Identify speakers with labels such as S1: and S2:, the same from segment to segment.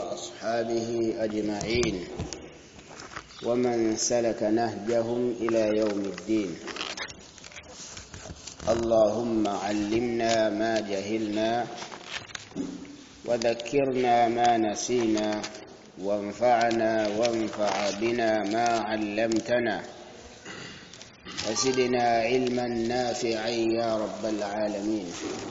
S1: وأصحابه أجمعين ومن سلك نهجهم إلى يوم الدين اللهم علمنا ما جهلنا وذكرنا ما نسينا وانفعنا وانفع بنا ما علمتنا وزدنا علما نافعا يا رب العالمين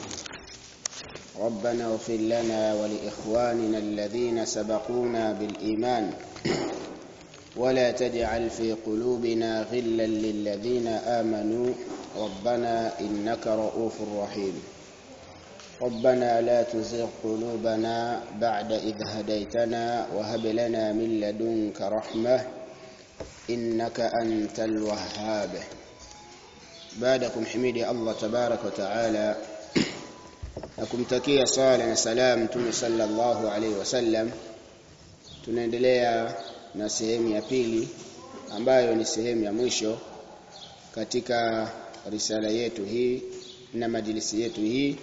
S1: ربنا اغفر لنا ولإخواننا الذين سبقونا بالإيمان ولا تجعل في قلوبنا غلا للذين آمنوا ربنا إنك رؤوف رحيم ربنا لا تزغ قلوبنا بعد إذ هديتنا وهب لنا من لدنك رحمة إنك أنت الوهاب بعدكم حميدي الله تبارك وتعالى na kumtakia sala na salam Mtume sallallahu alaihi wasallam tunaendelea na sehemu ya pili ambayo ni sehemu ya mwisho katika risala yetu hii na majlisi yetu hii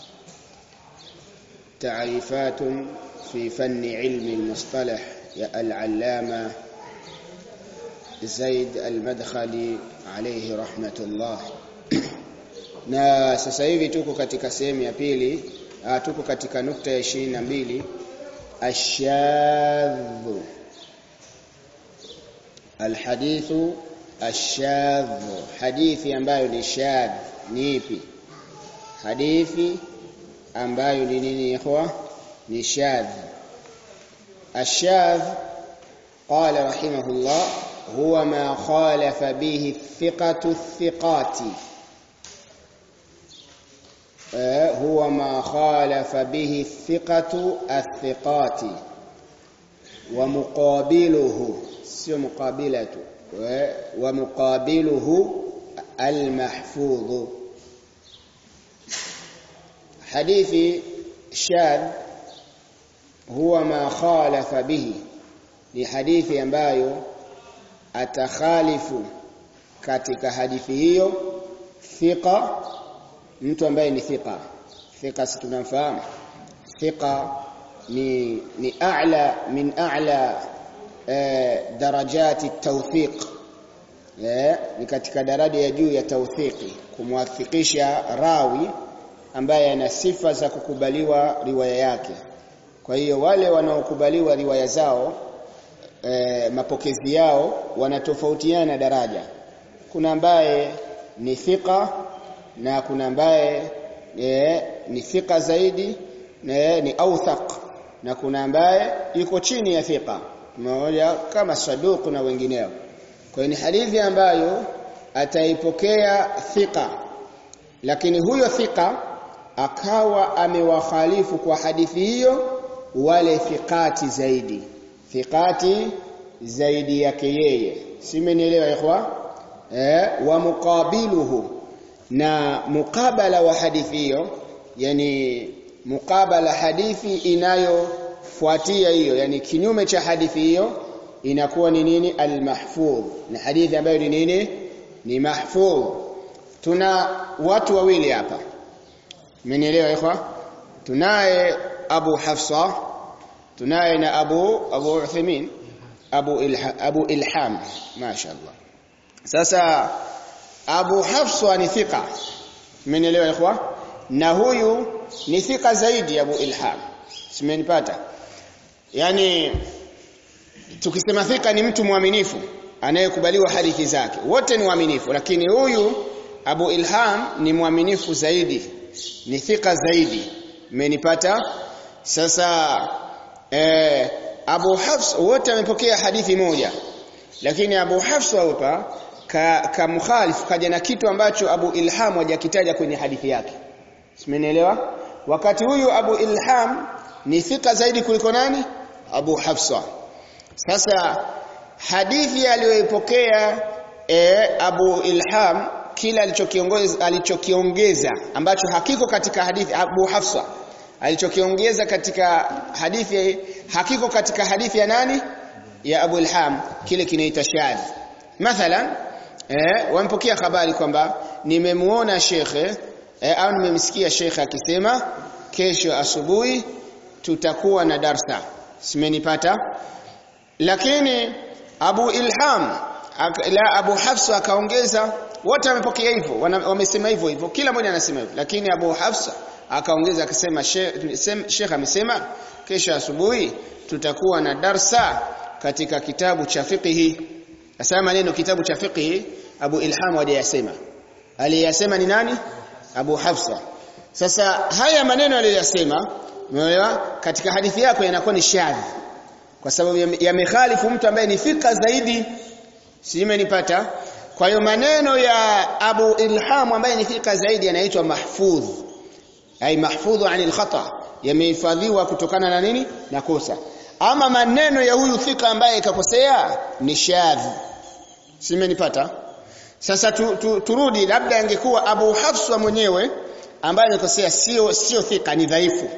S1: تعريفات في فن علم المصطلح يا العلامة زيد المدخلي عليه رحمة الله na sasa hivi tuko katika sehemu ya pili tuko katika nukta ya ishirini na mbili ashadhu alhadithu ashadhu hadithi ambayo ni shadh ni ipi hadithi ambayo ni nini ikhwa ni shadh ashadh qala rahimahullah huwa ma khalafa bihi thiqatu thiqati هو ما خالف به الثقة الثقات ومقابله سيو مقابلة ومقابله المحفوظ حديث شاذ هو ما خالف به لحديث ambayo atakhalifu katika hadithi hiyo thiqa mtu ambaye ni thiqa thiqa si tunamfahamu thiqa ni ni a'la min a'la eh, darajati tawthiq eh, ni katika daraja ya juu ya tawthiki kumwafikisha rawi ambaye ana sifa za kukubaliwa riwaya yake kwa hiyo wale wanaokubaliwa riwaya zao eh, mapokezi yao wanatofautiana daraja kuna ambaye ni thiqa na kuna ambaye e, ni thika zaidi e, ni authaq na kuna ambaye yuko chini ya thika mmoja kama saduq na wengineo kwa hiyo ni hadithi ambayo ataipokea thika lakini huyo thika akawa amewakhalifu kwa hadithi hiyo wale thiqati zaidi thiqati zaidi yake yeye simenielewa ikhwa eh wa muqabiluhu na mukabala wa hadithi hiyo yani mukabala hadithi inayofuatia hiyo yani kinyume cha hadithi hiyo inakuwa ni nini almahfudh na hadithi ambayo ni nini ni mahfudh tuna watu wawili hapa mmenielewa ikhwa tunaye Abu Hafsa tunaye na Abu Abu Uthaymeen Abu Ilha, Abu Ilham mashaallah sasa Abu Hafsa ni thika. Mmenielewa ikhwa? Na huyu ni thika zaidi Abu Ilham. Simenipata? Yaani tukisema thika ni mtu mwaminifu anayekubaliwa hadithi zake. Wote ni waaminifu lakini huyu Abu Ilham ni mwaminifu zaidi. Ni thika zaidi. Mmenipata? Sasa eh, Abu Hafs wote wamepokea hadithi moja. Lakini Abu Hafsa hapa ka, ka mukhalif kaja na kitu ambacho Abu Ilham hajakitaja kwenye hadithi yake. Simenielewa? Wakati huyu Abu Ilham ni thika zaidi kuliko nani? Abu Hafsa. Sasa hadithi aliyoipokea e, Abu Ilham kila alichokiongeza alichokiongeza ambacho hakiko katika hadithi Abu Hafsa alichokiongeza katika hadithi hakiko katika hadithi ya nani? Ya Abu Ilham kile kinaita shadh. Mathalan eh wampokea habari kwamba nimemuona shekhe eh, au nimemsikia shekhe akisema kesho asubuhi tutakuwa na darsa simenipata lakini Abu Ilham ak, la Abu Hafsa akaongeza wote wamepokea hivyo wamesema hivyo hivyo kila mmoja anasema hivyo lakini Abu Hafsa akaongeza akasema Sheikh amesema kesho asubuhi tutakuwa na darsa katika kitabu cha fiqhi asema maneno kitabu cha fiqhi Abu Ilham aliyasema aliyasema ni nani Abu Hafsa sasa haya maneno aliyosema umeelewa katika hadithi yako yanakuwa ni shadhi kwa sababu yamekhalifu mtu ambaye ni fika zaidi simenipata kwa hiyo maneno ya Abu Ilham ambaye ni fika zaidi yanaitwa mahfudh ai mahfudhu anil khata yamehifadhiwa kutokana na nini na kosa ama maneno ya huyu fika ambaye kakosea ni shadhi simenipata sasa tu, tu, turudi labda angekuwa Abu Hafsa mwenyewe ambaye alikosea sio sio thika ni dhaifu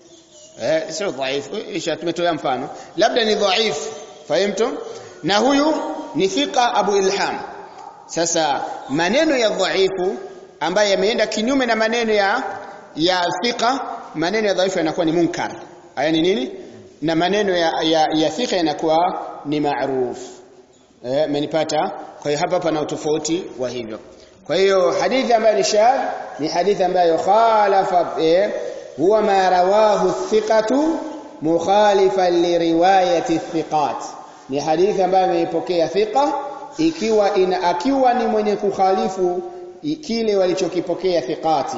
S1: eh sio dhaifu isha tumetoa mfano labda ni dhaifu fahamtu na huyu ni thika Abu Ilham sasa maneno ya dhaifu ambaye yameenda kinyume na maneno ya ya thika maneno ya dhaifu yanakuwa ni munkar haya ni nini na maneno ya ya, ya thika yanakuwa ni maruf eh menipata kwa hiyo hapa pana utofauti wa hivyo kwa hiyo hadithi ambayo ni shadh ni hadithi ambayo khalafa eh, huwa ma rawahu thiqatu mukhalifan liriwayati thiqat ni hadithi ambayo ameipokea thiqa ikiwa ina akiwa ni mwenye kukhalifu kile walichokipokea thiqati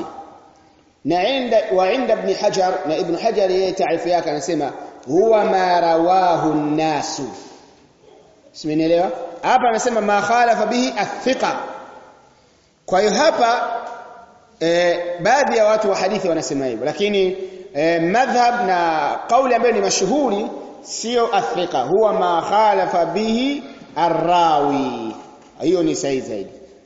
S1: na inda wa inda ibn hajar na ibn hajar yeye taarifa yake anasema huwa ma rawahu nasu simenielewa hapa anasema ma khalafa bihi athiqa kwa hiyo hapa e, baadhi ya watu wa hadithi wanasema hivyo lakini e, madhhab na kauli ambayo ni mashuhuri sio athiqa huwa ma khalafa bihi arrawi hiyo ni sahihi zaidi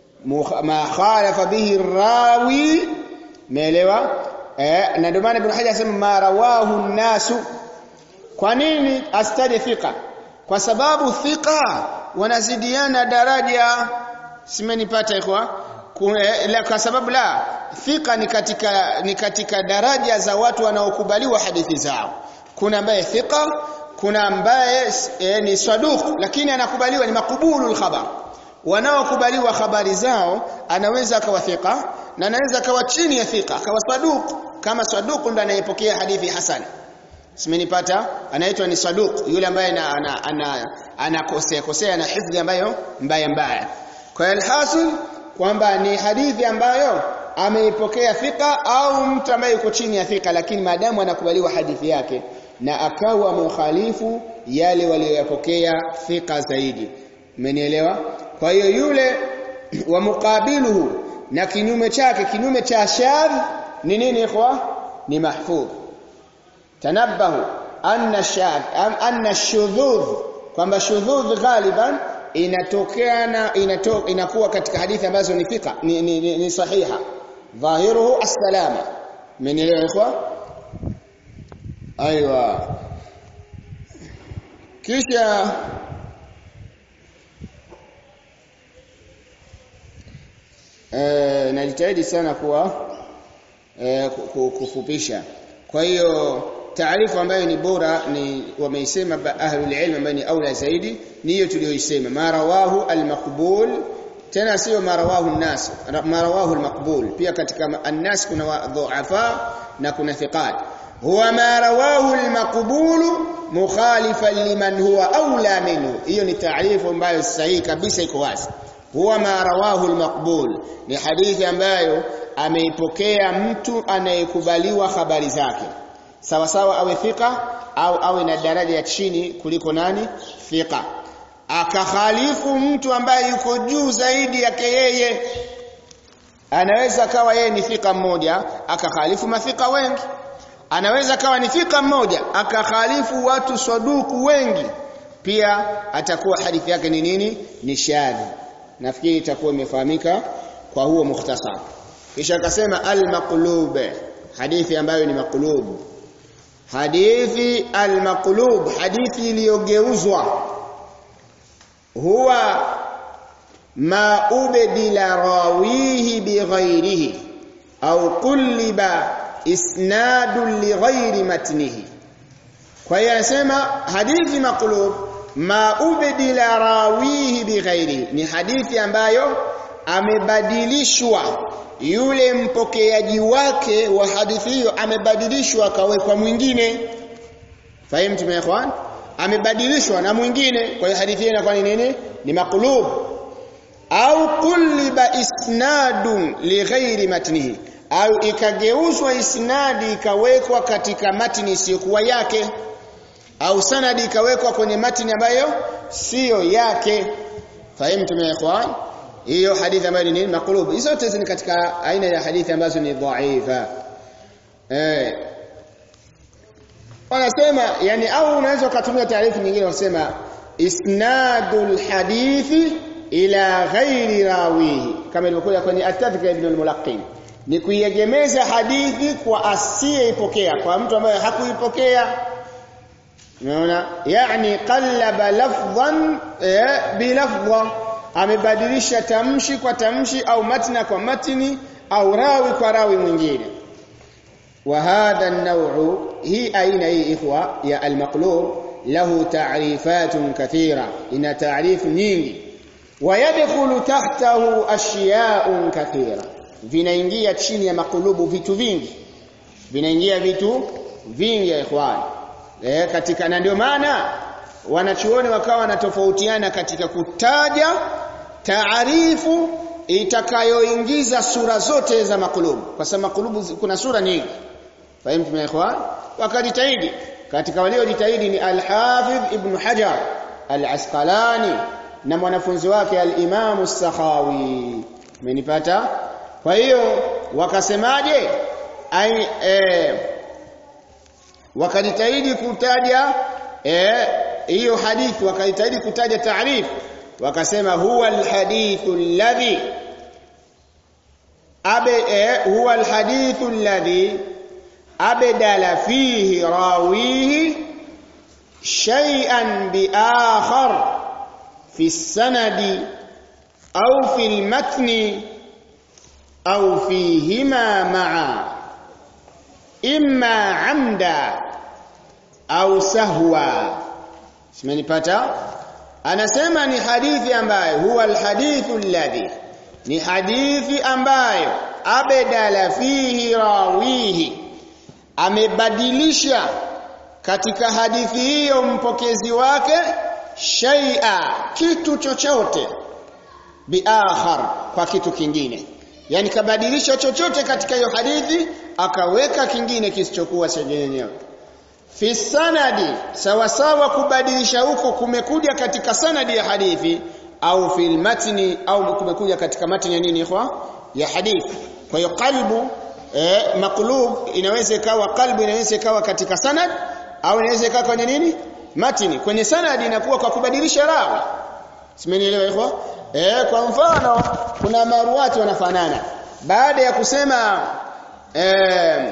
S1: ma khalafa bihi arrawi meelewa eh na ndio maana ibn hajar anasema ma rawahu nasu kwa nini astaje thika kwa sababu thika wanazidiana daraja simenipata ikhwa la kwa sababu la thika ni katika ni katika daraja za watu wanaokubaliwa hadithi zao kuna ambaye thika kuna ambaye e, ni saduq lakini anakubaliwa ni makubulul khabar wanaokubaliwa habari zao anaweza akawa thika na anaweza akawa chini ya thika akawa saduq kama saduq ndo anayepokea hadithi hasan simenipata anaitwa ni saduq yule ambaye ana ana, ana, anakosea kosea na hifdhi ambayo mbaya mbaya kwa alhasil kwamba ni hadithi ambayo ameipokea thika au mtu ambaye yuko chini ya thika lakini maadamu anakubaliwa hadithi yake na akawa mukhalifu yale walioyapokea thika zaidi umenielewa kwa hiyo yule wa mukabiluhu na kinyume chake kinyume cha shadh ni nini ikhwa ni mahfudh tanabbahu anna shadh anna shudhudh kwamba shudhudh ghaliban inatokeana inato, inakuwa katika hadithi ambazo ni fika ni, ni, ni, ni sahiha dhahiruhu as-salama mmenielewa ikhwa aiwa kisha eh najitahidi sana kuwa eh, kufupisha kwa hiyo taarifa ambayo ni bora ni wameisema ahlul ilm ambayo ni aula zaidi ni hiyo tuliyoisema marawahu almaqbul tena sio marawahu an-nas marawahu almaqbul pia katika an-nas kuna dhuafa na kuna thiqat huwa ma rawahu almaqbul mukhalifan liman huwa aula minhu hiyo ni taarifa ambayo sahihi kabisa iko wazi huwa ma rawahu almaqbul ni hadithi ambayo ameipokea mtu anayekubaliwa habari zake sawa sawa awe thika au awe na daraja ya chini kuliko nani thika akakhalifu mtu ambaye yuko juu zaidi yake yeye anaweza kawa yeye ni thika mmoja akakhalifu mafika wengi anaweza kawa ni thika mmoja akakhalifu watu saduku wengi pia atakuwa hadithi yake ni nini ni shadhi nafikiri itakuwa imefahamika kwa huo mukhtasar kisha akasema al-maqlub hadithi ambayo ni maqlub hadithi al-maqlub hadithi iliyogeuzwa huwa ma ubdila rawihi bighairihi au quliba isnadu lighairi matnihi kwa hiyo anasema hadithi maqlub ma ubdila rawihi bighairi ni hadithi ambayo amebadilishwa yule mpokeaji wake wa hadithi hiyo amebadilishwa akawekwa mwingine fahimu tumeekwan amebadilishwa na mwingine kwa hiyo hadithi hiyo inakuwa ni nini ni maqlub au kulliba isnadun lighairi matnihi au ikageuzwa isnadi ikawekwa katika matni isiyokuwa yake au sanadi ikawekwa kwenye matni ambayo siyo yake fahimu tumeekwan hiyo hadithi ambayo ni nini maqlub hizo zote ni katika aina ya hadithi ambazo ni dhaifa eh wanasema yani au unaweza kutumia taarifu nyingine wasema isnadul hadithi ila ghairi rawihi kama ilivyokuja kwenye at-tadhkira ibn al-mulaqqin ni kuiegemeza hadithi kwa asiyeipokea kwa mtu ambaye hakuipokea unaona yani qallaba lafdhan eh, bilafdha amebadilisha tamshi kwa tamshi au matna kwa matni au rawi kwa rawi mwingine وهذا النوع هي أين هي إخوة يا المقلوب له تعريفات كثيرة إن تعريف نيني ويدخل تحته أشياء كثيرة vinaingia chini ya makulubu vitu vingi vinaingia vitu vingi ya ikhwan eh katika na ndio maana wanachuoni wakawa wanatofautiana katika kutaja taarifu itakayoingiza sura zote za makulubu kwa sababu makulubu kuna sura nyingi fahimu tumeekwa wakajitahidi katika waliojitahidi ni al-Hafidh Ibn Hajar al-Asqalani na mwanafunzi wake al-Imam as-Sakhawi umenipata kwa hiyo wakasemaje ai eh, wakajitahidi kutaja eh hiyo hadithi wakajitahidi kutaja taarifu wakasema huwa alhadithu alladhi abe eh, huwa alhadithu alladhi abdala fihi rawihi shay'an biakhar fi sanadi au fi almatni au fihima ma'a imma amda au sahwa simenipata anasema ni hadithi ambayo huwa alhadithu alladhi ni hadithi ambayo abdala fihi rawihi amebadilisha katika hadithi hiyo mpokezi wake shay'a kitu chochote biakhar kwa kitu kingine yani kabadilisha chochote katika hiyo hadithi akaweka kingine kisichokuwa chenyewe fi sanadi sawa sawa kubadilisha huko kumekuja katika sanadi ya hadithi au fil matni au kumekuja katika matni ya nini ikhwa ya hadithi kwa hiyo qalbu eh, maqlub inaweza ikawa qalbu inaweza ikawa katika sanad au inaweza ikawa kwenye nini matni kwenye sanadi inakuwa kwa kubadilisha rawi simenielewa ikhwa eh, kwa mfano kuna maruati wanafanana baada ya kusema eh,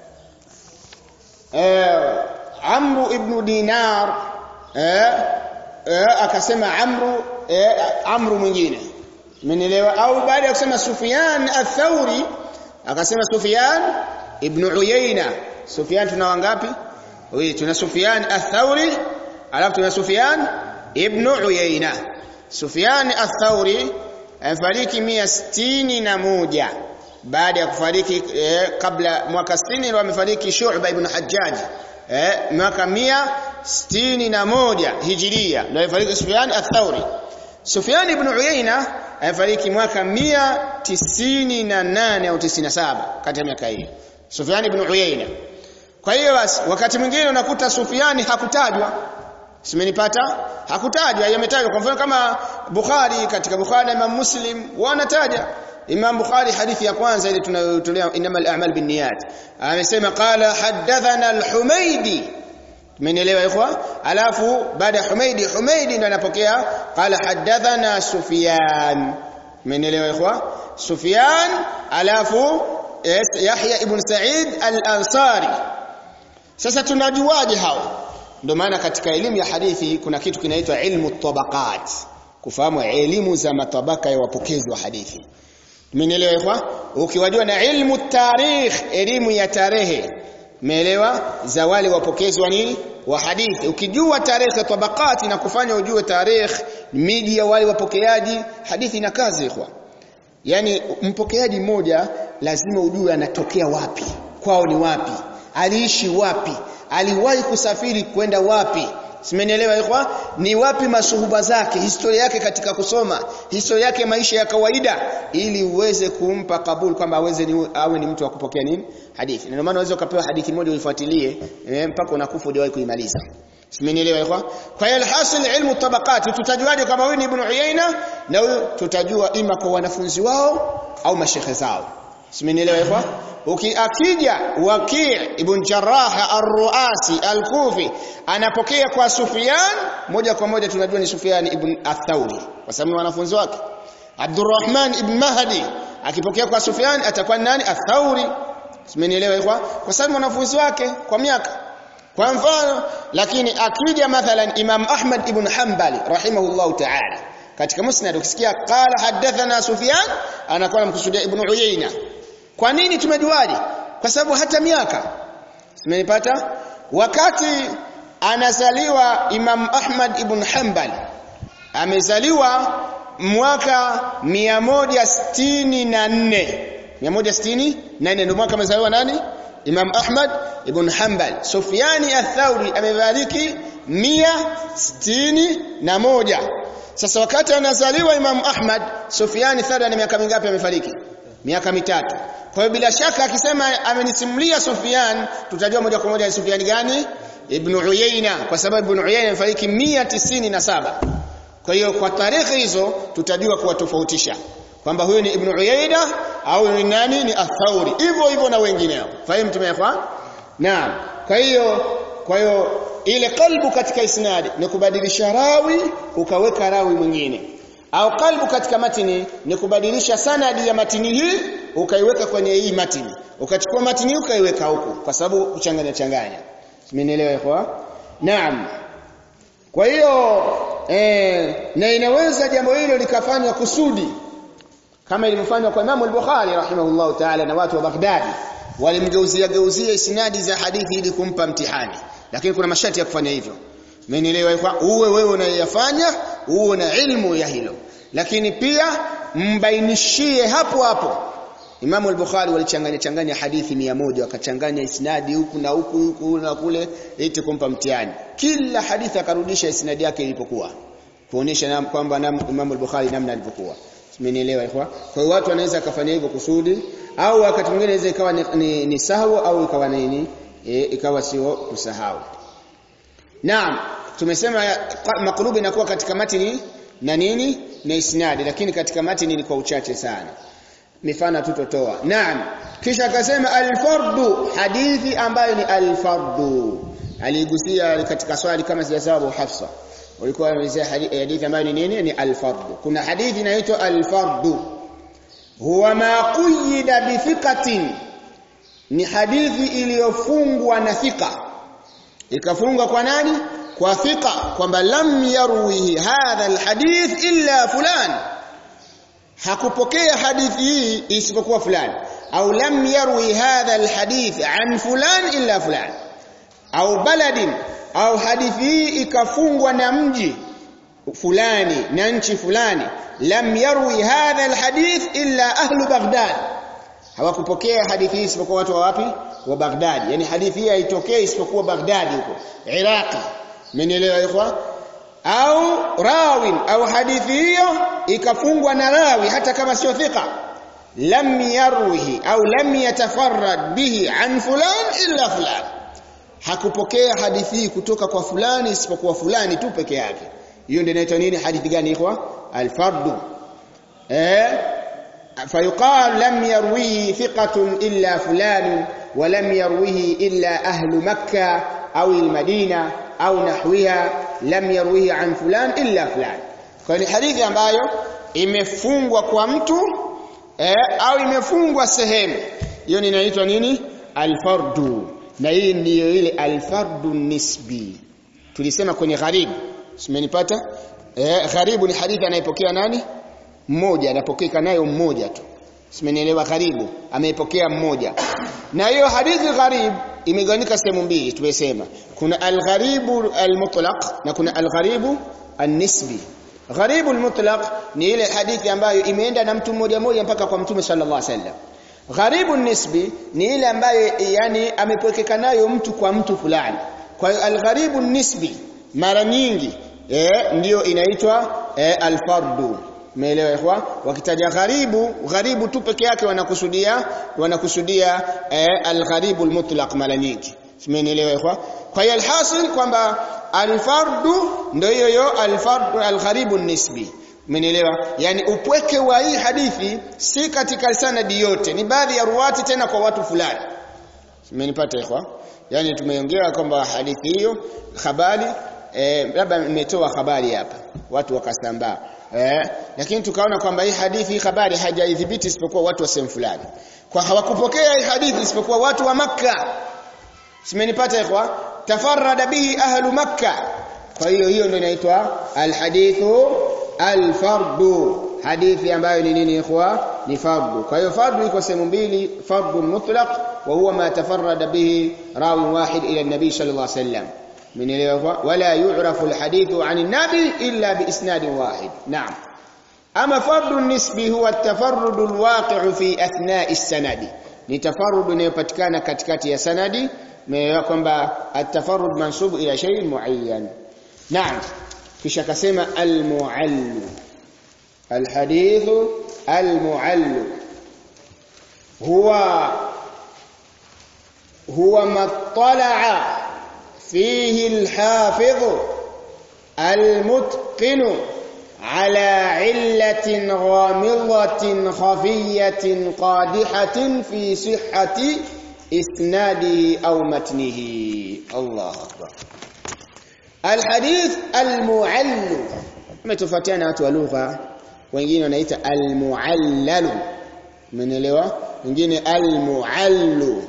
S1: eh, Amru ibn Dinar eh, eh, akasema Amru eh, Amru mwingine umenielewa au baada ya kusema Sufyan ath-Thauri akasema Sufyan ibn Uyayna Sufyan tuna wangapi wewe tuna Sufyan ath-Thauri alafu tuna Sufyan ibn Uyayna Sufyan ath-Thauri afariki 161 baada ya kufariki eh, kabla mwaka 60 ndio amefariki Shu'ba ibn Hajjaj eh, mwaka 161 Hijiria ndio amefariki Sufyan ath-Thauri Sufyan ibn Uyayna amefariki mwaka 198 au 97 kati ya miaka hiyo Sufyan ibn Uyayna kwa hiyo basi wakati mwingine unakuta Sufyan hakutajwa Simenipata? Hakutajwa, yametajwa. Kwa mfano kama Bukhari katika Bukhari na Imam Muslim wanataja. Imam Bukhari hadithi ya kwanza ile tunayotolea inamal a'mal binniyat. Amesema qala hadathana al-Humaydi. Tumenielewa ikhwa? Alafu baada ya Humaydi, Humaydi ndo anapokea qala hadathana Sufyan. Tumenielewa ikhwa? Sufyan alafu Yahya ibn Sa'id al-Ansari. Sasa tunajuaje hao? ndio maana katika elimu ya hadithi kuna kitu kinaitwa ilmu tabaqat kufahamu elimu za matabaka ya wapokezi wa hadithi umenielewa ikhwa ukiwajua na ilmu tarikh elimu ya tarehe umeelewa za wale wapokezi wa nini wa hadithi ukijua tarehe tabakati na kufanya ujue tarehe miji ya wale wapokeaji hadithi na kazi ikhwa yani mpokeaji mmoja lazima ujue anatokea wapi kwao ni wapi aliishi wapi aliwahi kusafiri kwenda wapi Simenielewa ikhwa? Ni wapi masuhuba zake, historia yake katika kusoma, historia yake maisha ya kawaida ili uweze kumpa kabul kwamba aweze ni, awe ni mtu wa kupokea nini? Hadithi. Ndio maana unaweza ukapewa hadithi moja uifuatilie eh, mpaka unakufa hujawahi kuimaliza. Simenielewa ikhwa? Kwa hiyo alhasil ilmu tabaqat tutajuaje kama huyu ni Ibn Uyayna na huyu tutajua ima kwa wanafunzi wao au mashekhe zao. Simenielewa ikhwa? Ukiakija Waki' ibn Jarrah ar-Ruasi al-Kufi anapokea kwa Sufyan moja kwa moja tunajua ni Sufyan ibn Ath-Thauri kwa sababu ni wanafunzi wake. Abdurrahman ibn Mahdi akipokea kwa Sufyan atakuwa nani? Ath-Thauri. Simenielewa ikhwa? Kwa sababu wanafunzi wake kwa miaka. Kwa mfano lakini akija mathalan Imam Ahmad ibn Hanbali rahimahullahu ta'ala katika musnad ukisikia qala hadathana Sufyan anakuwa anamkusudia Ibn Uyayna kwa nini tumejuaje? Kwa sababu hata miaka. Tumenipata? Wakati anazaliwa Imam Ahmad ibn Hanbal amezaliwa mwaka 164 164 ndio mwaka amezaliwa nani? Imam Ahmad ibn Hanbal. Sufyani ath-Thauri amefariki 161. Sasa wakati anazaliwa Imam Ahmad, Sufyani Thauri ana miaka mingapi amefariki? Miaka mitatu. Kwa hiyo bila shaka akisema amenisimulia Sufyan, tutajua moja kwa moja ni Sufyan gani? Ibn Uyayna, kwa sababu Ibn Uyayna amefariki 197. Kwa hiyo kwa tarehe hizo tutajua kuwatofautisha kwamba huyu ni Ibn Uyayna au ni nani? Ni Athauri. Hivyo hivyo na wengineo. Fahimu tumekwa? Naam. Kwa hiyo kwa hiyo ile kalbu katika isnadi ni kubadilisha rawi ukaweka rawi mwingine au kalbu katika matini ni kubadilisha sanadi ya matini hii ukaiweka kwenye hii matini ukachukua matini ukaiweka huku kwa sababu kuchanganya changanya simenielewa kwa naam kwa hiyo eh, na inaweza jambo hilo likafanywa kusudi kama ilivyofanywa kwa Imam al-Bukhari rahimahullahu ta'ala na watu wa Baghdad walimgeuzia geuzia isnadi za hadithi ili kumpa mtihani lakini kuna masharti ya kufanya hivyo Mmenielewa kwa uwe wewe unayafanya uwe na ilmu ya hilo lakini pia mbainishie hapo hapo Imam al-Bukhari walichanganya changanya hadithi mia moja wakachanganya isnadi huku na huku huku na kule eti kumpa mtihani kila hadithi akarudisha isnadi yake ilipokuwa kuonesha kwamba Imam al-Bukhari namna alivyokuwa Mmenielewa kwa kwa hiyo watu wanaweza kufanya hivyo kusudi au wakati mwingine inaweza ikawa ni, ni, ni sahau au ikawa nini e, ikawa sio kusahau Naam, tumesema makrubi inakuwa katika matini na nini? Na isnadi, lakini katika matini ni kwa uchache sana. Mifano tutotoa. Naam. Kisha akasema al-fardu, hadithi ambayo ni al-fardu. Aligusia katika swali kama sijasawabu Hafsa. Ulikuwa unaelezea hadithi ambayo ni nini? Ni al-fardu. Kuna hadithi inaitwa al-fardu. Huwa ma quyida bi thiqatin. Ni hadithi iliyofungwa na thika ikafungwa kwa nani kwa thika kwamba lam yarwihi hadha alhadith illa fulan hakupokea hadithi hii isipokuwa fulani au lam yarwi hadha alhadith an fulan illa fulan au baladin au hadithi hii ikafungwa na mji fulani na nchi fulani lam yarwi hadha alhadith illa ahlu baghdad hawakupokea hadithi hii isipokuwa watu wa wapi wa Baghdad yani hadithi hii haitokei isipokuwa Baghdad huko Iraqi mmenielewa ikhwa au rawin au hadithi hiyo ikafungwa na rawi hata kama sio thika lam yarwihi au lam yatafarrad bihi an fulan illa fulan hakupokea hadithi hii kutoka kwa fulani isipokuwa fulani tu peke yake hiyo ndio inaitwa nini hadithi gani ikhwa al-fardu eh فيقال لم يرويه ثقة إلا فلان ولم يرويه إلا أهل مكة أو المدينة أو نحوها لم يرويه عن فلان إلا فلان kwani hadithi ambayo imefungwa kwa mtu eh, au imefungwa sehemu hiyo inaitwa nini alfardu na hii ndiyo ile alfardu nisbi tulisema kwenye gharibu simenipata eh, gharibu ni hadithi anayepokea nani mmoja anapokea nayo mmoja tu simenielewa gharibu ameipokea mmoja na hiyo hadithi gharib imegawanyika sehemu mbili tumesema kuna al-gharibu al-mutlaq na kuna al-gharibu an-nisbi gharibu al-mutlaq ni ile hadithi ambayo imeenda na mtu mmoja mmoja mpaka kwa mtume sallallahu alaihi wasallam gharibu nisbi ni ile ambayo yani amepwekeka nayo mtu kwa mtu fulani kwa hiyo al-gharibu nisbi mara nyingi eh, ndiyo inaitwa eh, al-fardu Umeelewa ikhwa? Wakitaja gharibu, gharibu tu peke yake wanakusudia wanakusudia eh, al-gharibu al-mutlaq mara nyingi. Umeelewa ikhwa? Kwa hiyo alhasil kwamba al-fardu ndio hiyo hiyo al-fardu al-gharibu nisbi. Umeelewa? Yaani upweke wa hii hadithi si katika sanadi yote, ni baadhi ya ruwati tena kwa watu fulani. Umenipata ikhwa? Yaani tumeongea kwamba hadithi hiyo habari eh, labda imetoa habari hapa, watu wakasambaa Eh, lakini tukaona kwamba hii hadithi hii habari hajaidhibiti isipokuwa watu wa sehemu fulani. Kwa hawakupokea hii hadithi isipokuwa watu wa Makka. Simenipata ikhwa? Tafarrada bihi ahlu Makka. Kwa hiyo hiyo ndio inaitwa alhadithu alfardu. Hadithi ambayo ni nini ikhwa? Ni fardu. Kwa hiyo fardu iko sehemu mbili, fardu mutlaq wa huwa ma tafarrada bihi rawi wahid ila an-nabi sallallahu alaihi wasallam. منelewa wala yu'rafu alhadithu 'an an-nabi illa biisnad wahid na'am ama fardu nisbi huwa at-tafarrud al-waqi'u fi athna'i as-sanadi ni tafarrud inayopatikana katikati ya sanadi meelewa kwamba at-tafarrud mansub ila shay'in muayyan na'am kisha kasema al-mu'all al-hadithu al-mu'all huwa huwa mattala'a فيه الحافظ المتقن على علة غامضة خفية قادحة في صحة إسناده أو متنه الله أكبر الحديث المعل متفاتينا watu wa lugha wengine wanaita almuallal umeelewa wengine almuallu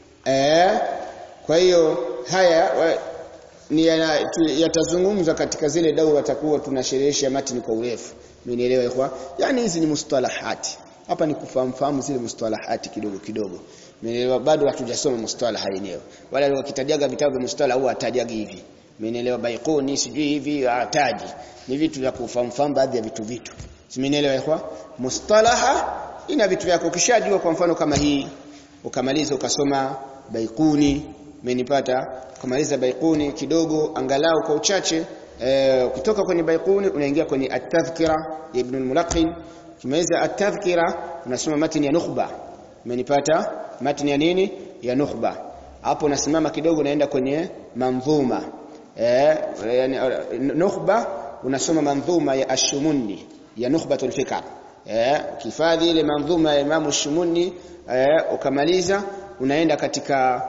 S1: eh kwa hiyo haya wa, ni yatazungumzwa katika zile daura takuwa tunasherehesha matini kwa urefu umenielewa ikhwa yani hizi ni mustalahati hapa ni kufahamu fahamu zile mustalahati kidogo kidogo umenielewa bado hatujasoma mustalaha yenyewe wala wakitajaga vitabu vya mustalah huwa atajaga hivi umenielewa baikuni sijui hivi ataji ni vitu vya kufahamu fahamu baadhi ya vitu vitu umenielewa ikhwa mustalaha ina vitu vyako ukishajua kwa mfano kama hii ukamaliza ukasoma baikuni umenipata kumaliza baikuni kidogo angalau kwa uchache e, kutoka kwenye baikuni unaingia kwenye at-tadhkira ya ibn al-mulaqin kimaliza at-tadhkira unasoma matni ya nukhba umenipata matni ya nini ya nukhba hapo unasimama kidogo unaenda kwenye manzuma eh yani nukhba unasoma manzuma ya ash-shumuni ya nukhbatul fikr eh kifadhi ile manzuma ya Imam ash-shumuni eh ukamaliza unaenda katika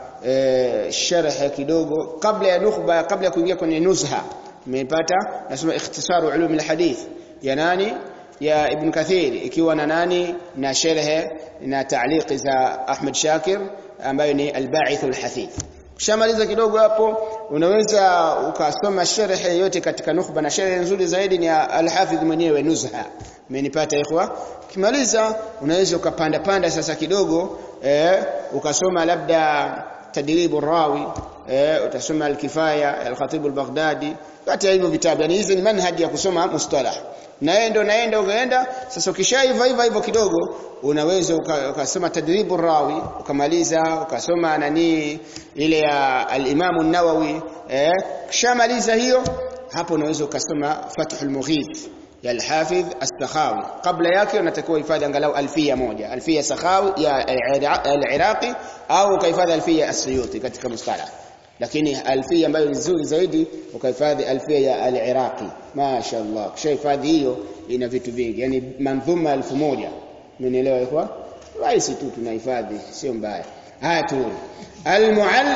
S1: e, sharh kidogo kabla ya nukhba kabla ya kuingia kwenye nuzha umepata nasema ikhtisaru ulum alhadith ya nani ya ibn kathir ikiwa na nani na sharh na ta'liq za ahmad shakir ambayo ni alba'ith alhathith Ukishamaliza kidogo hapo unaweza ukasoma sharh yote katika nukhba na sharh nzuri zaidi ni al-Hafidh mwenyewe Nuzha. Umenipata ikhwa? Ukimaliza unaweza ukapanda panda sasa kidogo eh, ukasoma labda tadribu rawi eh, utasoma al-Kifaya al-Khatib al-Baghdadi kati ya hivyo vitabu yani hizi ni manhaji ya kusoma mustalah naenda naenda ukaenda sasa ukishaiva hivyo hivyo kidogo unaweza ukasoma uka tadribu rawi ukamaliza ukasoma nani ile ya al-Imam an-Nawawi eh kishamaliza hiyo hapo unaweza ukasoma Fathul Mughith ya al-Hafidh as-Sakhawi kabla yake unatakiwa hifadhi angalau alfia moja alfia Sakhawi ya al-Iraqi au ukahifadhi alfia as-Suyuti katika mustalah lakini alfia ambayo ni nzuri zaidi ukahifadhi alfia ya al-Iraqi mashaallah kishahifadhi hiyo ina vitu vingi yani manzuma elfu moja umenielewa ikhwa rahisi tu tunahifadhi sio mbaya haya tu al-mu'all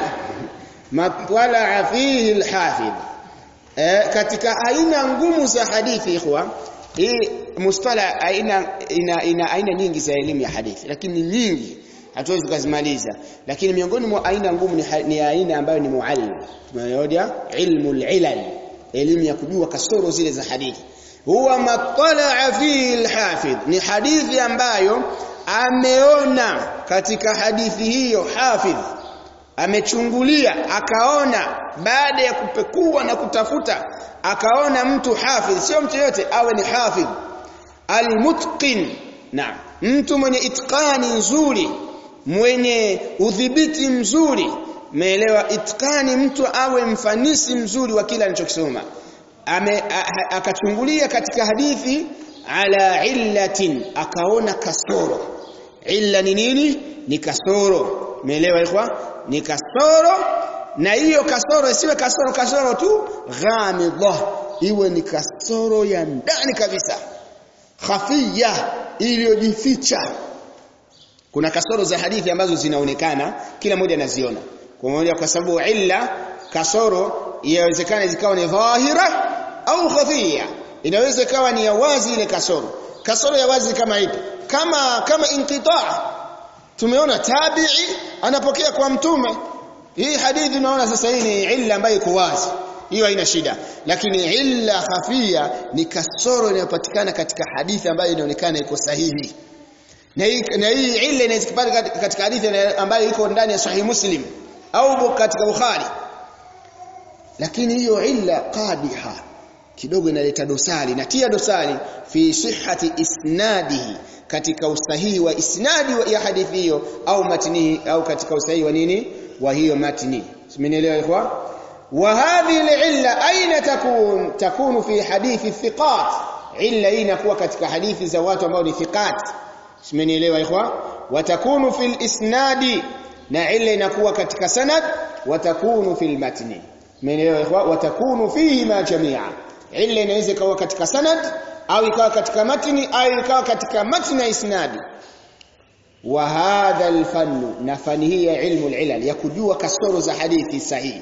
S1: matwala fihi al-hafidh eh, katika aina ngumu za hadithi ikhwa hii mustala aina ina, ina aina nyingi za elimu ya hadithi lakini nyingi hatuwezi kuzimaliza lakini miongoni mwa aina ngumu ni, ni aina ambayo ni muallim tunayoja ilmu al-ilal elimu ya kujua kasoro zile za hadithi huwa matala fi al-hafidh ni hadithi ambayo ameona katika hadithi hiyo hafidh amechungulia akaona baada ya kupekua na kutafuta akaona mtu hafidh sio mtu yote awe ni hafidh almutqin na mtu mwenye itqani nzuri mwenye udhibiti mzuri meelewa itqani mtu awe mfanisi mzuri wa kila anachokisoma akachungulia katika hadithi ala illatin akaona kasoro illa ni nini ni kasoro umeelewa ikhwa ni kasoro na hiyo kasoro isiwe kasoro kasoro tu ghamidha iwe ni kasoro ya ndani kabisa khafia iliyojificha kuna kasoro za hadithi ambazo zinaonekana kila mmoja anaziona kwa moja kwa sababu illa kasoro inawezekana zikawa ni dhahira au khafia inaweza ikawa ni ya wazi ile kasoro kasoro ya wazi kama ipi kama kama inqitaa tumeona tabi'i anapokea kwa mtume hii hadithi unaona sasa hii ni illa ambayo iko wazi hiyo haina shida lakini illa khafia ni kasoro inayopatikana katika hadithi ambayo inaonekana iko sahihi na hii na hii illa inaweza kupatikana katika hadithi ambayo iko ndani ya sahih muslim au katika bukhari lakini hiyo illa qadiha kidogo inaleta dosari natia dosari fi sihhati isnadihi katika usahihi wa isnadi ya hadithi hiyo au matnihi au katika usahihi wa nini wa hiyo matni simenielewa ikhwa wa hadhihi al-illa aina takun takunu fi hadithi thiqat illa hii inakuwa katika hadithi za watu ambao ni thiqat simenielewa ikhwa watakunu fil isnadi na illa inakuwa katika sanad watakunu fil matni simenielewa ikhwa watakunu fihi ma jami'a illa inaweza ikawa katika sanad au ikawa katika matni au ikawa katika matni na isnadi wa hadha alfannu na fani hii ya ilmu alilal ya kujua kasoro za hadithi sahihi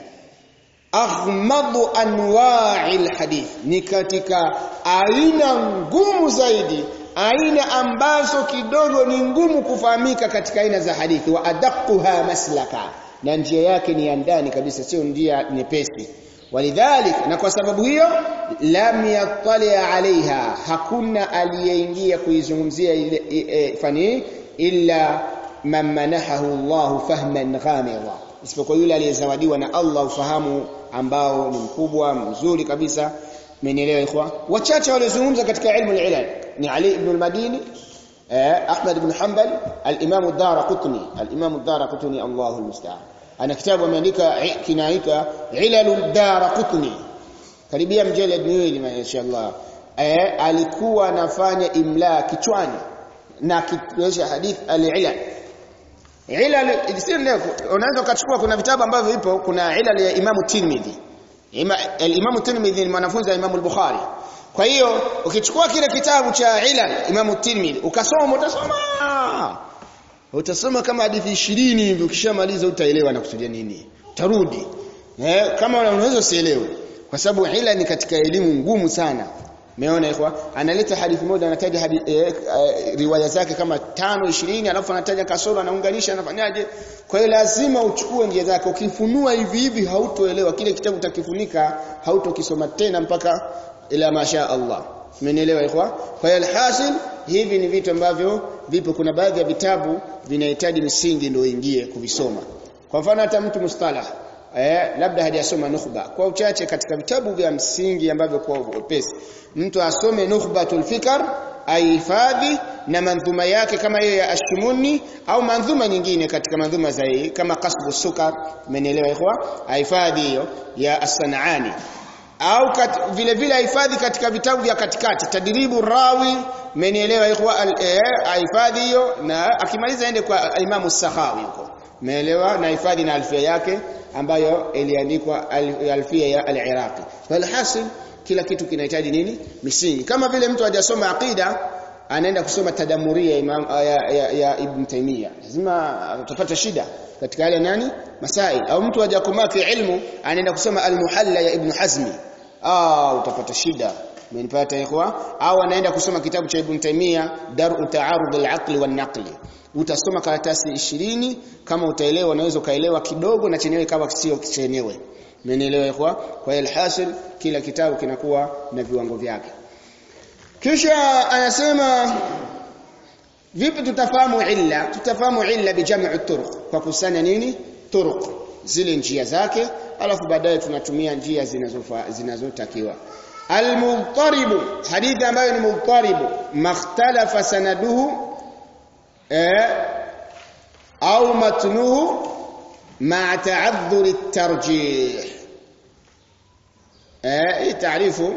S1: aghmadu anwa'i alhadith ni katika aina ngumu zaidi aina ambazo kidogo ni ngumu kufahamika katika aina za hadithi wa adaquha maslaka na njia yake ni ya ndani kabisa sio njia nyepesi walidhalik na kwa sababu hiyo lam yattali alaiha hakuna aliyeingia kuizungumzia ile e, fani illa man manahahu Allah fahman ghamira isipokuwa yule aliyezawadiwa na Allah ufahamu ambao ni mkubwa mzuri kabisa mmenielewa ikhwa wachache waliozungumza katika ilmu al-ilal ni Ali ibn al-Madini Ahmad ibn Hanbal al-Imam ad-Darqutni al-Imam ad-Darqutni Allahu al-musta'an ana kitabu ameandika kinaitwa Ilalul Darqutni karibia mjeled miwili mashaallah eh alikuwa anafanya imla kichwani na kiwesha hadith al-ilal ilal leo unaweza ukachukua kuna vitabu ambavyo vipo kuna ilal ya Imam Tirmidhi Imam Tirmidhi ni mwanafunzi wa Imam al-Bukhari kwa hiyo ukichukua kile kitabu cha ilal Imam Tirmidhi ukasoma utasoma utasoma kama hadithi 20 hivi ukishamaliza utaelewa na kusudia nini tarudi eh kama unaweza usielewe kwa sababu ila ni katika elimu ngumu sana umeona ikhwa analeta hadithi moja anataja hadithi, eh, eh, riwaya zake kama tano 20 alafu anataja kasoro anaunganisha anafanyaje kwa hiyo lazima uchukue njia zake ukifunua hivi hivi hautoelewa kile kitabu utakifunika hautokisoma tena mpaka ila masha Allah Umenielewa ikhwa? Kwa hiyo alhasil hivi ni vitu ambavyo vipo kuna baadhi ya vitabu vinahitaji msingi ndio ingie kuvisoma. Kwa mfano hata mtu mustalah eh labda hajasoma nukhba. Kwa uchache katika vitabu vya msingi ambavyo kwa upesi mtu asome nukhbatul fikr aihifadhi na mandhuma yake kama hiyo ya Ashimuni au mandhuma nyingine katika mandhuma za hii kama Qasbu Sukar, umenielewa ikhwa? Ahifadhi hiyo ya As-Sanani au kat, vile vile hifadhi katika vitabu vya katikati tadribu rawi mmenielewa ikhwa hifadhi eh, hiyo na akimaliza aende kwa imamu sahawi huko umeelewa na hifadhi na alfia yake ambayo iliandikwa alfia ya al-Iraqi walhasil kila kitu kinahitaji nini misingi kama vile mtu hajasoma aqida anaenda kusoma tadamuria imam ya, ya, ya Ibn Taymiyyah lazima utapata shida katika yale nani masail au mtu hajakomaa fi ilmu anaenda kusoma al-Muhalla ya Ibn Hazmi ah utapata shida umenipata ikhwa au anaenda kusoma kitabu cha Ibn Taymiyyah Dar'u Ta'arud al-Aqli wan-Naqli utasoma karatasi 20 kama utaelewa unaweza ukaelewa kidogo na chenyewe kama sio chenyewe umenielewa ikhwa kwa hiyo alhasil kila kitabu kinakuwa na viwango vyake kisha anasema vipi tutafahamu illa tutafahamu illa bijam'i turuq kwa kusanya nini turuq zile njia zake alafu baadaye tunatumia njia zinazofa zinazotakiwa almudtaribu hadithi ambayo ni mudtaribu makhtalafa sanaduhu eh, au matnuhu ma'a ta'adhur at-tarjih eh hii taarifu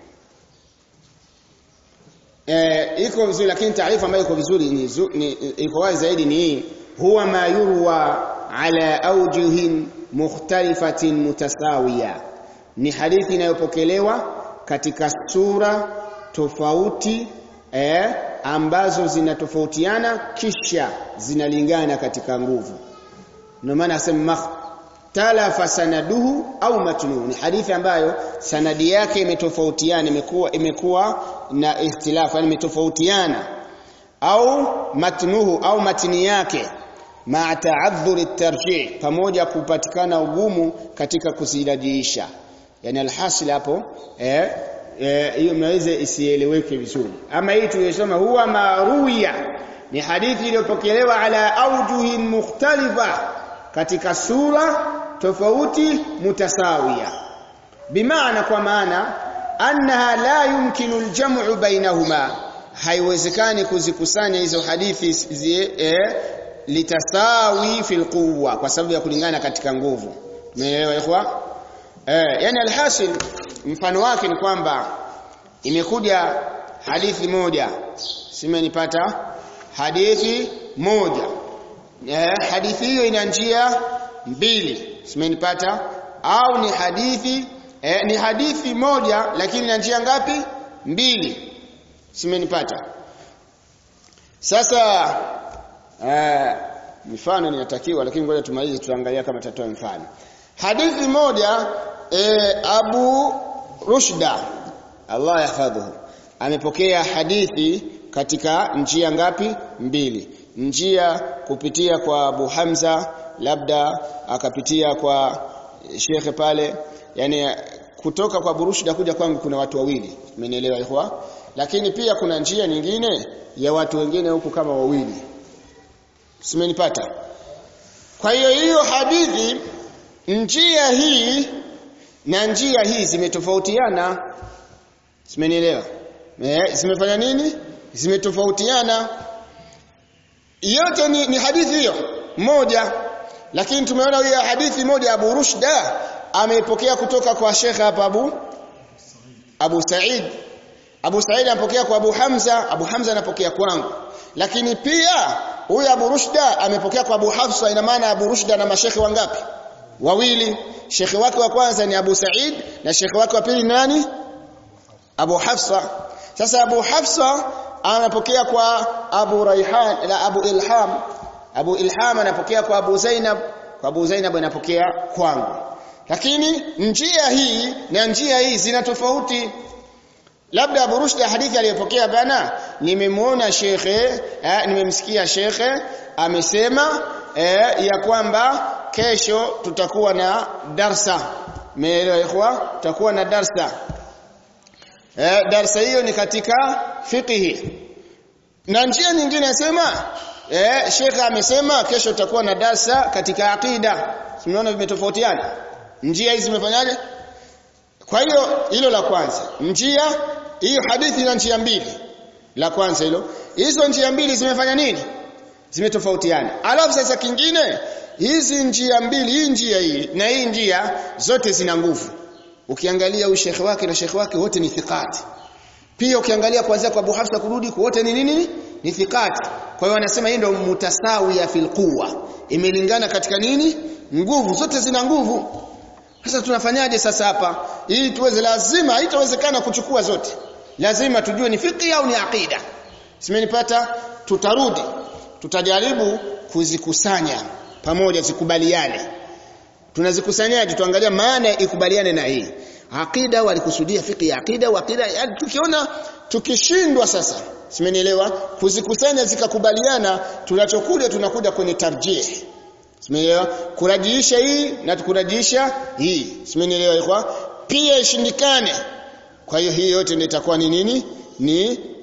S1: eh iko vizuri lakini taarifa ambayo iko vizuri ni, ni iko wazi zaidi ni hii huwa ma yurwa ala awjuhin mukhtalifatin mutasawiya ni hadithi inayopokelewa katika sura tofauti eh, ambazo zinatofautiana kisha zinalingana katika nguvu ndio maana asema talafa sanaduhu au matnuhu ni hadithi ambayo sanadi yake imetofautiana imekuwa imekuwa na ikhtilafu yani imetofautiana au matnuhu au matni yake ma ta'adhuri tarjih pamoja kupatikana ugumu katika kuzilajiisha yani alhasil hapo eh hiyo mnaweza isieleweke vizuri ama hii tuliyosoma huwa maruya ni hadithi iliyopokelewa ala aujuhin mukhtalifa katika sura tofauti mutasawia bimaana kwa maana annaha la yumkinu aljam'u bainahuma haiwezekani kuzikusanya hizo hadithi zie, eh, litasawi fil quwwa kwa sababu ya kulingana katika nguvu umeelewa ikhwa eh yani alhasil mfano wake ni kwamba imekuja hadithi moja simenipata hadithi moja eh, hadithi hiyo ina njia mbili simenipata au ni hadithi eh, ni hadithi moja lakini ina njia ngapi mbili simenipata sasa eh, mifano ninatakiwa lakini ngoja tumalize tuangalia kama tatoa mfano hadithi moja eh, Abu Rushda Allah yahfadhuhu amepokea hadithi katika njia ngapi mbili njia kupitia kwa Abu Hamza labda akapitia kwa shekhe pale yani kutoka kwa Burushda kuja kwangu kuna watu wawili umenielewa ikhwa lakini pia kuna njia nyingine ya watu wengine huku kama wawili simenipata kwa hiyo hiyo hadithi njia hii na njia hii zimetofautiana simenielewa eh zimefanya nini zimetofautiana yote ni, ni hadithi hiyo moja lakini tumeona hiyo hadithi moja Abu Rushda ameipokea kutoka kwa Sheikh hapa Abu Abu Said Abu Said anapokea kwa Abu Hamza Abu Hamza anapokea kwangu lakini pia huyu Abu Rushda amepokea kwa Abu Hafsa ina maana Abu Rushda na mashekhe wangapi wawili shekhe wake wa kwanza ni Abu Said na shekhe wake wa pili nani Abu Hafsa sasa Abu Hafsa anapokea kwa Abu Raihan la Abu Ilham Abu Ilham anapokea kwa Abu Zainab kwa Abu Zainab anapokea kwangu lakini njia hii na njia hii zina tofauti labda Abu Rushd hadithi aliyopokea bana nimemuona shekhe eh, nimemsikia shekhe amesema eh, ya kwamba kesho tutakuwa na darsa meelewa ikhwa tutakuwa na darsa eh, darsa hiyo ni katika fiqhi na njia nyingine nasema eh, shekhe amesema kesho tutakuwa na darsa katika aqida tumeona vimetofautiana njia hizi zimefanyaje kwa hiyo hilo la kwanza njia hiyo hadithi ina njia mbili la kwanza hilo hizo njia mbili zimefanya nini zimetofautiana alafu sasa kingine hizi njia mbili hii njia hii na hii njia zote zina nguvu ukiangalia huyu shekhe wake na shekhe wake wote ni thiqati pia ukiangalia kuanzia kwa Abu Hafsa kurudi wote ni nini ni thiqati kwa hiyo wanasema hii ndio mutasawiya fil quwwa imelingana katika nini nguvu zote zina nguvu sasa tunafanyaje sasa hapa ili tuweze lazima haitawezekana kuchukua zote lazima tujue ni fiqh au ni aqida simenipata tutarudi tutajaribu kuzikusanya pamoja zikubaliane tunazikusanyaje tuangalia maana ikubaliane na hii aqida walikusudia fiqh ya aqida wa aqida yani tukiona tukishindwa sasa simenielewa kuzikusanya zikakubaliana tunachokuja tunakuja kwenye tarjih Simeelewa? Kurajiisha hii na tukurajiisha hii. Simenielewa ikwa? Pia ishindikane. Kwa hiyo hii yote ndio itakuwa ni nini? Ni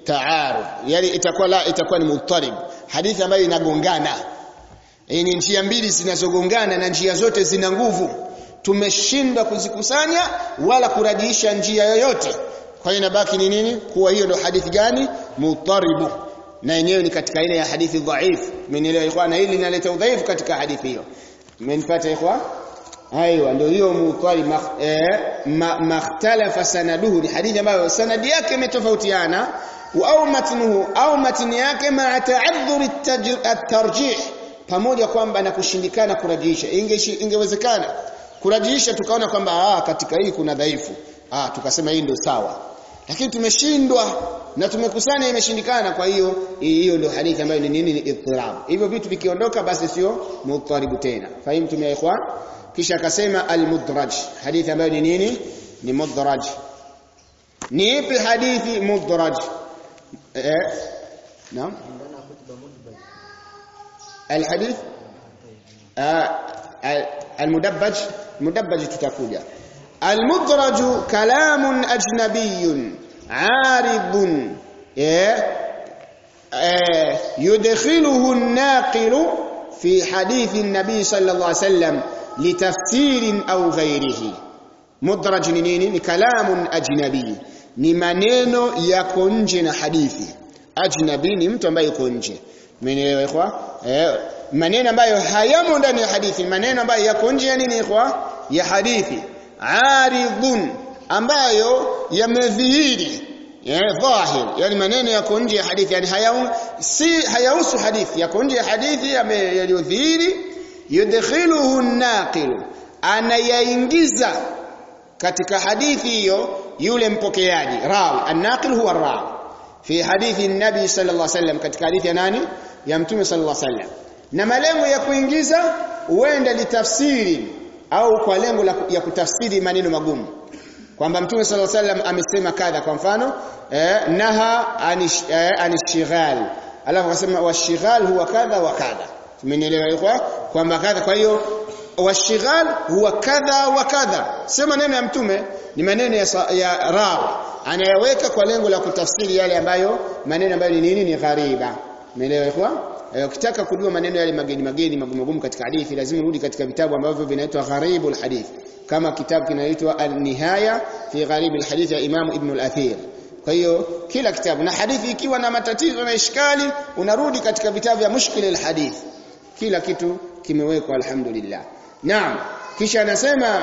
S1: taarud yani itakuwa la itakuwa ni mutarib hadithi ambayo inagongana e, ni njia mbili zinazogongana na njia zote zina nguvu tumeshindwa kuzikusanya wala kurajiisha njia yoyote kwa hiyo inabaki ni nini kuwa hiyo ndio hadithi gani mutaribu na yenyewe ni katika aina ya hadithi dhaifu mmenielewa ikhwan hili linaleta udhaifu katika hadithi hiyo mmenifuata ikhwan aiwa ndio hiyo mutarib makhtalafa sanaduhu ni hadithi ambayo sanadi yake imetofautiana au matnuhu au matni yake ma ta'adhur at-tarjih pamoja kwamba na kushindikana kurajiisha ingewezekana kurajiisha tukaona kwamba ah katika hii kuna dhaifu ah tukasema hii ndio sawa lakini tumeshindwa na tumekusanya imeshindikana kwa hiyo hiyo ndio hadithi ambayo ni nini ni idtirab hivyo vitu vikiondoka basi sio mutaribu tena fahimu tumia ikhwan kisha akasema al-mudraj hadithi ambayo ni nini ni mudraj ni ipi hadithi mudraj eh naam الحديث آه المدبج مدبج تتكوجا المدرج كلام أجنبي عارض يدخله الناقل في حديث النبي صلى الله عليه وسلم لتفسير أو غيره مدرج نيني كلام أجنبي ni maneno yako nje na hadithi ajnabi ni mtu ambaye yuko nje Mmenielewa ikhwa? Eh, maneno ambayo hayamo ndani ya hadithi, maneno ambayo yako nje ya nini ikhwa? Ya hadithi. Aridun ambayo yamedhihiri eh, dhahir yani maneno yako nje ya hadithi yani hayau si hayahusu hadithi yako nje ya hadithi yaliyodhihiri yudkhiluhu an-naqil anayaingiza katika hadithi hiyo yule mpokeaji rawi an-naqil huwa rawi fi hadithi nabi sallallahu alaihi wasallam katika hadithi ya nani ya mtume sallallahu alaihi wasallam na malengo ya kuingiza huenda litafsiri au kwa lengo la, ya kutafsiri maneno magumu kwamba mtume sallallahu alaihi wasallam amesema kadha kwa mfano eh, naha anish, eh, anishighal alafu akasema washighal huwa kadha wa kadha tumenielewa kwa kwamba kadha kwa hiyo washighal huwa kadha wa kadha sio maneno ya mtume ni maneno ya, ya rawi anayaweka kwa lengo la kutafsiri yale ambayo maneno ambayo ni nini ni ghariba umeelewa kwa ukitaka kujua maneno yale mageni mageni magumu magumu katika hadithi lazima urudi katika vitabu ambavyo vinaitwa gharibul hadith kama kitabu kinaitwa an-nihaya fi gharibul hadith ya Imam Ibn al-Athir kwa hiyo kila kitabu na hadithi ikiwa na matatizo na ishkali unarudi katika vitabu vya mushkil al-hadith kila kitu kimewekwa alhamdulillah naam kisha anasema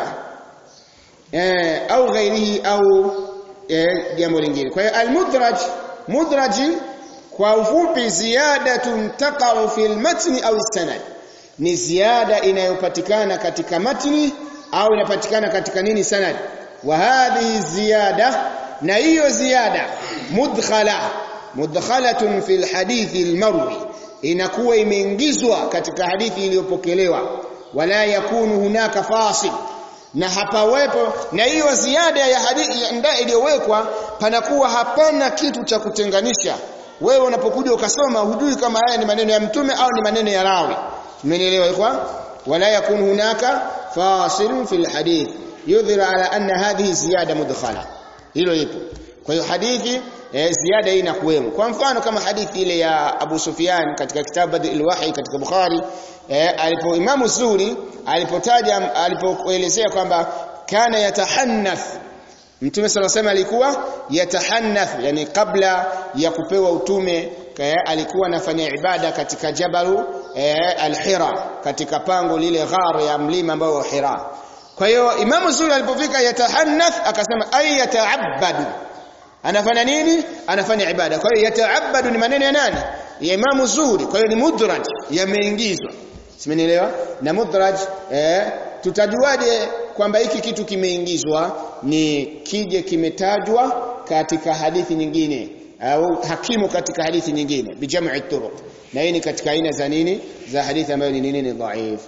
S1: eh, au ghairihi au jambo eh, lingine kwa hiyo al-mudraj mudraji kwa ufupi ziyadatun taqa'u fil matni au sanad ni ziada inayopatikana katika matni au inapatikana katika nini sanad wa hadhihi ziyada na hiyo ziada mudkhala mudkhalatun fil hadithi al-marwi inakuwa imeingizwa katika hadithi iliyopokelewa wala yakunu hunaka fasil na hapawepo na hiyo ziada ya hadithi ndio iliyowekwa panakuwa hapana kitu cha kutenganisha wewe unapokuja ukasoma hujui kama haya ni maneno ya mtume au ni maneno ya rawi umenielewa kwa wala yakun hunaka fasilun fil hadith yudhir ala anna hadhihi ziyada mudkhala hilo lipo kwa hiyo hadithi eh, ziada hii inakuwemo kwa mfano kama hadithi ile ya Abu Sufyan katika kitabu Badil Wahi katika Bukhari eh, alipo Imam Zuri alipotaja alipoelezea kwamba kana yatahannath Mtume sala sema alikuwa yatahannath yani kabla ya kupewa utume kaya, alikuwa anafanya ibada katika jabalu eh, al-Hira katika pango lile ghar ya mlima ambao Hira kwa hiyo Imamu Zuri alipofika yatahannath akasema ay yata'abbadu anafanya nini anafanya ibada kwa hiyo yata'abbadu ni maneno ya nani ya Imamu Zuri kwa hiyo ni mudraj yameingizwa simenielewa na mudraj eh, tutajuaje kwamba hiki kitu kimeingizwa ni kije kimetajwa katika hadithi nyingine au hakimu katika hadithi nyingine bijam'i turuq na hii ni katika aina za nini za hadithi ambayo ni nini ni dhaif